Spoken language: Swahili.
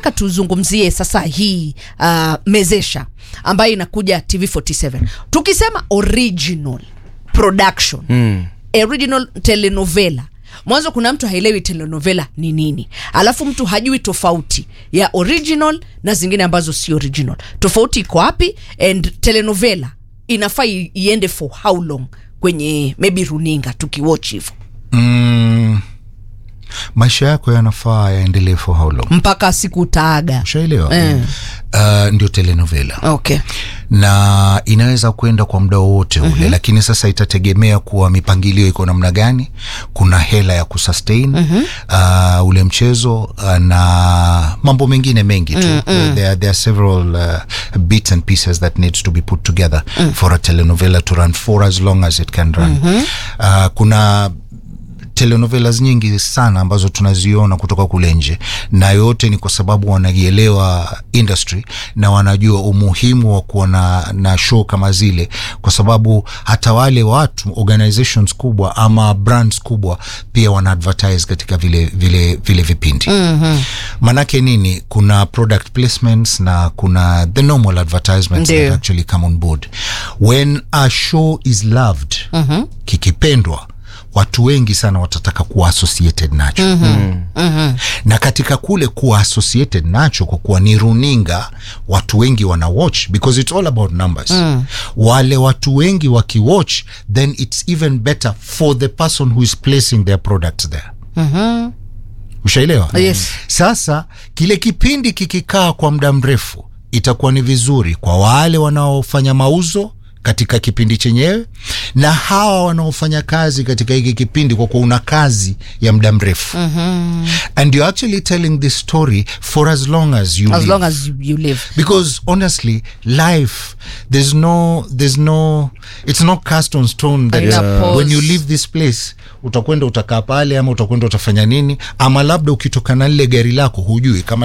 nataka tuzungumzie sasa hii uh, mezesha ambayo inakuja TV47 tukisema original production mm. original telenovela mwanzo kuna mtu haelewi telenovela ni nini alafu mtu hajui tofauti ya original na zingine ambazo si original tofauti iko wapi and telenovela inafaa i- iende for how long kwenye maybe runinga tukiwatch hivyo mm, maisha yako yanafaa yaendelee for how long mpaka siku utaaga ushaelewa Eh. uh, ndio telenovela okay na inaweza kwenda kwa muda wowote ule mm-hmm. lakini sasa itategemea kuwa mipangilio iko namna gani kuna hela ya kusustain mm-hmm. uh, ule mchezo uh, na mambo mengine mengi tu mm-hmm. there, there are several uh, bits and pieces that needs to be put together mm. for a telenovela to run for as long as it can run mm-hmm. uh, kuna telenovelas nyingi sana ambazo tunaziona kutoka kule nje na yote ni kwa sababu wanaielewa industry na wanajua umuhimu wa kuwa na, na show kama zile kwa sababu hata wale watu organizations kubwa ama brands kubwa pia wana advertise katika vile, vile, vile vipindi mm-hmm. manake nini kuna product placements na kuna the normal advertisements Ndio. that actually come on board when a show is loved mm-hmm. kikipendwa watu wengi sana watataka kuwa associated nacho mm-hmm. Mm-hmm. na katika kule kuwa associated nacho kwa kuwa ni runinga watu wengi wana watch because it's all about numbers mm. wale watu wengi wakiwatch then it's even better for the person who is placing their products there mm-hmm. ushaelewa Yes. sasa kile kipindi kikikaa kwa muda mrefu itakuwa ni vizuri kwa wale wanaofanya mauzo katika kipindi chenyewe na hawa wanaofanya kazi katika hiki kipindi kwa kuwa una kazi ya muda mrefu mm-hmm. and you're actually telling this story for as long as you as live long as you, you live because honestly life there's no there's no it's not cast on stone that Haina pause. when you leave this place utakwenda utakaa pale ama utakwenda utafanya nini ama labda ukitoka na lile gari lako hujui kama